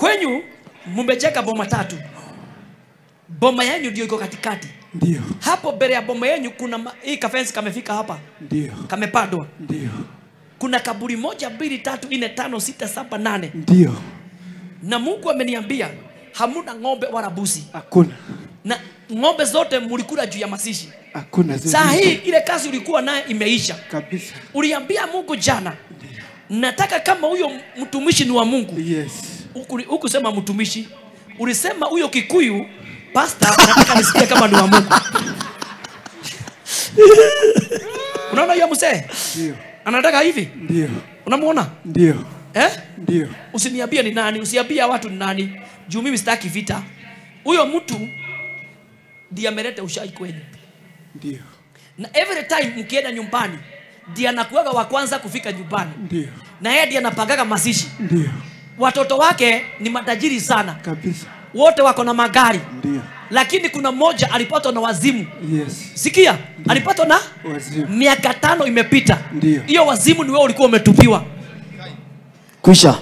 kwenyu mmecheka boma tatu boma yenyu ndio iko katikati Ndio. hapo mbele ya boma yenyu kuna ma- hii kafensi kamefika hapa Ndio. kamepandwa Ndio. kuna kaburi moja mbili tatu nne tano sita saba nane Ndio. na mungu ameniambia hamuna ng'ombe wala busi Hakuna. na ng'ombe zote mulikula juu ya masishi Hakuna zile. saa hii ile kazi ulikuwa naye imeisha kabisa. uliambia mungu jana nataka kama huyo mtumishi ni wa mungu Yes. Huku- hukusema mtumishi ulisema huyo kikuyu pasta nataka nisikie kama ni wa mungu unaona hiyo msee Ndio. anataka hivi Ndio. unamwona Ndio. eh? Ndio. usiniambie ni nani usiambie watu ni nani juu mimi sitaki vita huyo mtu ndiye ameleta ushai kwenyu Ndio. na every time mkienda nyumbani ndiye anakuaga wa kwanza kufika nyumbani Ndio. na yeye ndiye anapangaga mazishi Ndio. watoto wake ni matajiri sana Kabisa. wote wako na magari Ndio. lakini kuna mmoja alipatwa na wazimu Yes. sikia alipatwa na Wazimu. miaka tano imepita Ndio. hiyo wazimu ni wewe ulikuwa umetupiwa kwisha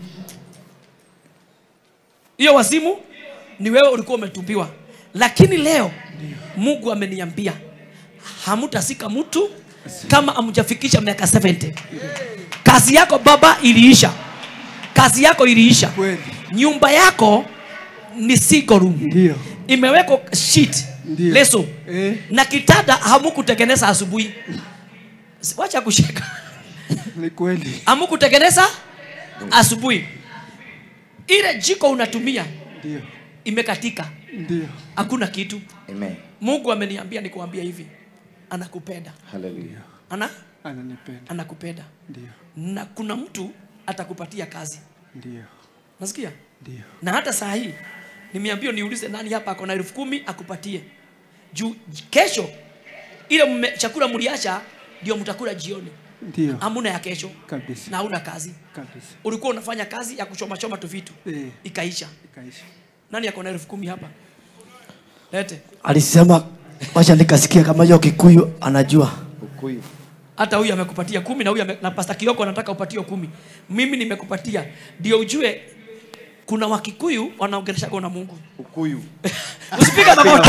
hiyo wazimu ni wewe ulikuwa umetupiwa lakini leo mungu ameniambia hamutasika mtu kama amjafikisha miaka 70 kazi yako baba iliisha kazi yako iliisha Kweli. nyumba yako ni single room Ndio. imewekwa sheet Ndio. leso Eh. na kitanda hamukutengeneza asubuhi Si- wacha kusheka Ni kweli. hamukutengeneza asubuhi ile jiko unatumia Ndio. imekatika Ndio. hakuna kitu Amen. mungu ameniambia nikuambia hivi anakupenda Hallelujah. ana Ananipenda. anakupenda Ndio. na kuna mtu atakupatia kazi Ndio. nasikia Ndio. na hata saa hii nimeambiwa niulize nani hapa ako na elfu kumi akupatie juu kesho ile mme, chakula mliacha ndio mtakula jioni Ndio. hamuna ya kesho Kabisa. na hauna kazi Kabisa. ulikuwa unafanya kazi ya kuchomachoma tu vitu Eh. ikaisha Ikaisha. nani ako na elfu kumi hapa lete alisema wacha nikasikia kama hiyo kikuyu anajua ukuyu hata huyu amekupatia kumi na huyu ame, na pasta kioko anataka upatie kumi mimi nimekupatia ndio ujue kuna wakikuyu wanaongeleshaga na mungu ukuyu usipige magoti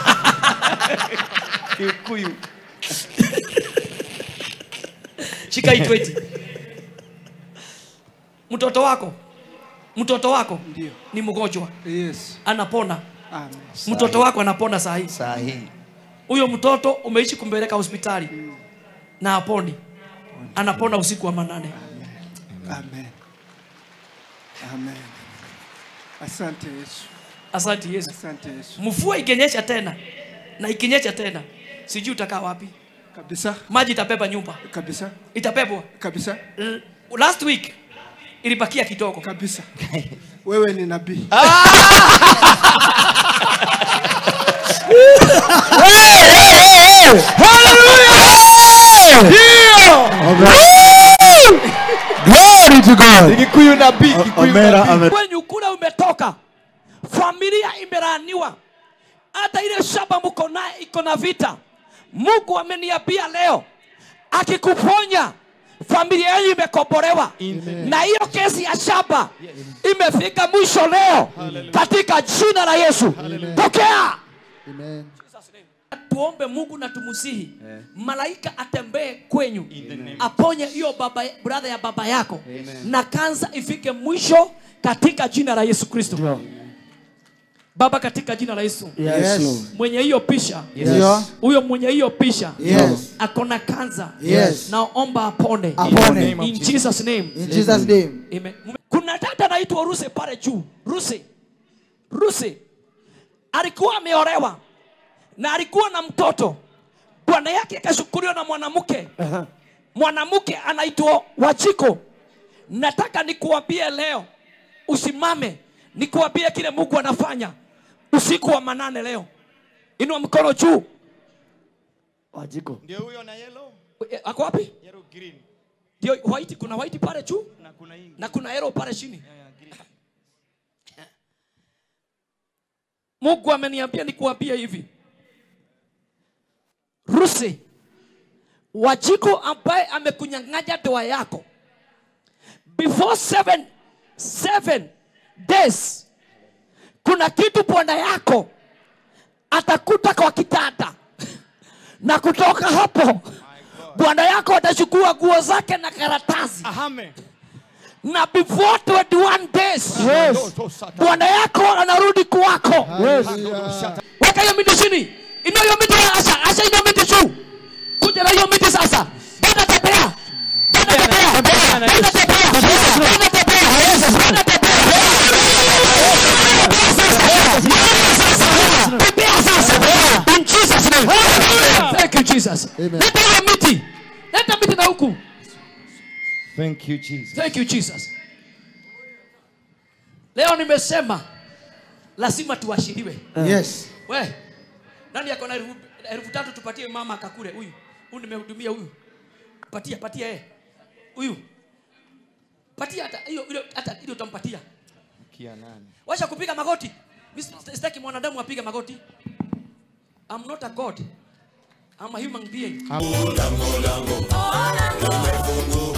ukuyu shika hii 20 mtoto wako mtoto wako Ndio. ni mgonjwa Yes. anapona Amen. mtoto wako anapona saa hii saa hii huyo mtoto umeishi kumpeleka hospitali na aponi anapona usiku wa manane Amen. Amen. Asante Yesu. asante yesu Asante Yesu. mvua ikinyesha tena na ikinyesha tena sijui utakaa wapi Kabisa. maji itabeba nyumba Kabisa. itabebwa Kabisa. L- last week ilibakia kidogo Kabisa. Wewe ni nabii. Glory to God. kikuyu nabii kikuyu Omera ame kwenyu kule umetoka familia imeraniwa hata ile shamba mko naye iko na vita mungu ameniambia leo akikuponya familia yenu imekombolewa na hiyo kesi ya shamba imefika mwisho leo katika jina la yesu pokea tuombe mungu na tumusihi malaika atembee kwenyu aponye hiyo baba brother ya baba yako na kansa ifike mwisho katika jina la yesu kristo baba katika jina la yesu Yes. mwenye hiyo pisha Ndio. huyo mwenye hiyo pisha Yes. akona kansa Yes. naomba apone Apone. in jesus name In Jesus name. Amen. kuna dada anaitwa ruse pale juu ruse ruse alikuwa ameolewa na alikuwa na mtoto bwana yake akashukuriwa na mwanamke mwanamke anaitwa wachiko nataka nikuambie leo usimame nikuambie kile mungu anafanya usiku wa manane leo inua mkono juu wajiko ndio huyo na yellow E, ako wapi yellow green ndio white kuna white pale juu na kuna hii na kuna arrow pale chini ya green mungu ameniambia nikuambie hivi rusi wajiko ambaye amekunyang'anya ndoa yako before seven, seven days kuna kitu bwana yako atakuta kwa kitanda na kutoka hapo bwana yako atachukua nguo zake na karatasi Amen. na before 21 days Yes. bwana yako anarudi kwako Hallelujah. weka hiyo miti chini inua hiyo miti asha asha hiyo miti juu kuja na hiyo miti sasa tena tembea tena tembea tena tembea tena tembea tena tembea tembea sasa in Jesus name thank you Jesus Amen. leta hiyo miti leta miti na huku Thank you, Jesus. thank you Jesus leo nimesema lazima tuashiriwe Yes. we nani ako na elfu elfu tatu tupatie mama akakule huyu huyu nimehudumia huyu patia patia eh huyu patia hata hiyo ile hata ile utampatia Kia nani? wacha kupiga magoti Mimi sitaki mwanadamu apige magoti I'm not a god I'm a human being Amen.